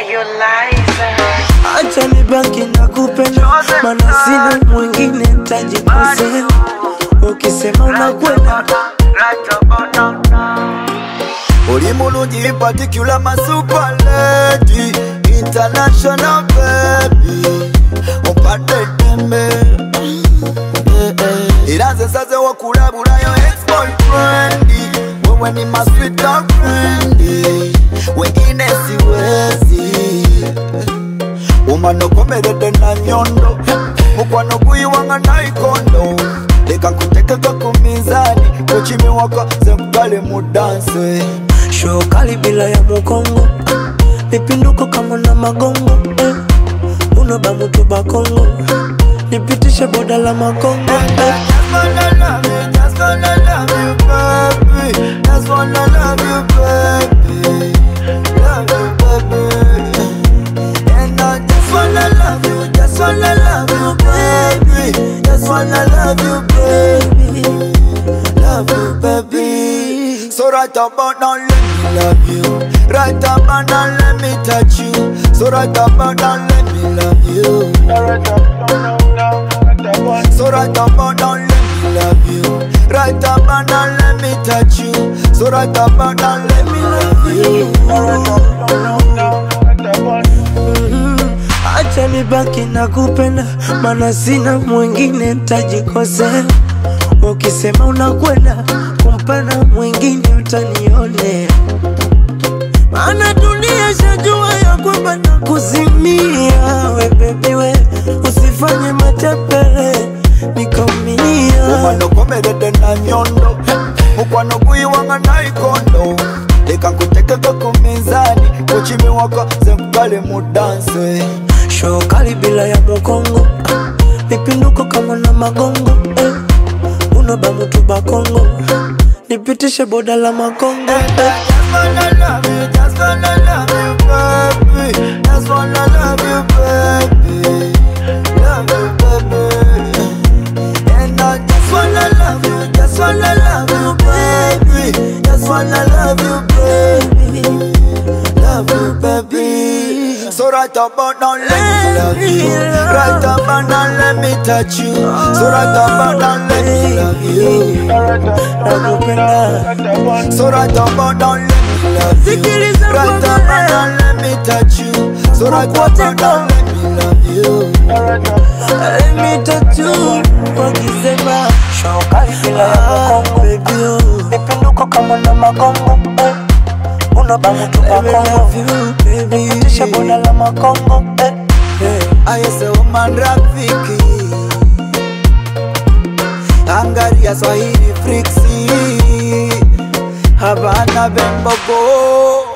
acha nibaki na kupenda, mana sina mwingine tajikosea. Ukisema unakwenda Oli mulungi in particular my super lady International baby Ompadde dembe Era nze nsaze okulabulayo ex-boyfriend Wewe ni my sweet girlfriend Wengine siwezi Umano komeredde na nyondo Mukwano guyiwanga naikondo Leka nkutekeko ku minzani Kukimiwaka ze nkugale mu danse show kali bila ya mukongo, mipinduko kama na magongo eh. Unoba mutu bakongo, nipitishe boda la makongo eh. Just wanna love you, just wanna love you, baby. Just wanna love you, baby. Love you, baby. And I just wanna love you, just wanna love you, baby. Just wanna love you, baby. Love you, baby. So right about now, let me love you. Right about now, let me touch you. So right about now, let me love you. So right about now, let me love you. Right about now, let me touch you. So right about now, let me love you. Acha nibaki na kupenda, mana sina mwingine tajikosea. Ukisema unakwenda kumpenda mwingine utanionea, maana dunia shajua ya kwamba nakuzimia. We baby we, usifanye matepere nikaumia. Umano komeredde na nyondo mukwano guyiwanga naikondo leka nkutekeko ku minzani kukimiwaka ze nkugale mu danse show kali bila ya mukongo, mipinduko kama na magongo eh. Unoba mutu bakongo, nipitishe boda la makongo eh. Just wanna love you, just wanna love you, baby. Just wanna love you, baby. Love you, baby. And I just wanna love you, just wanna love you, baby. Just wanna love you, baby. Love you, baby. So right about now, let me love you. Right about now, let me touch you. So right about now, let me love you. Nakupenda So right about now, let me love you. Sikiliza Right kwa about moyo. now, let me touch you. So right about now, let me love you. Let me touch you wakisema show kali bila ya mukongo baby oh. Mipinduko kama na magongo eh. Unoba mutu bakongo nipitishe boda la makongo eh. I say woman rafiki Angalia Swahili friksi Habana bembogo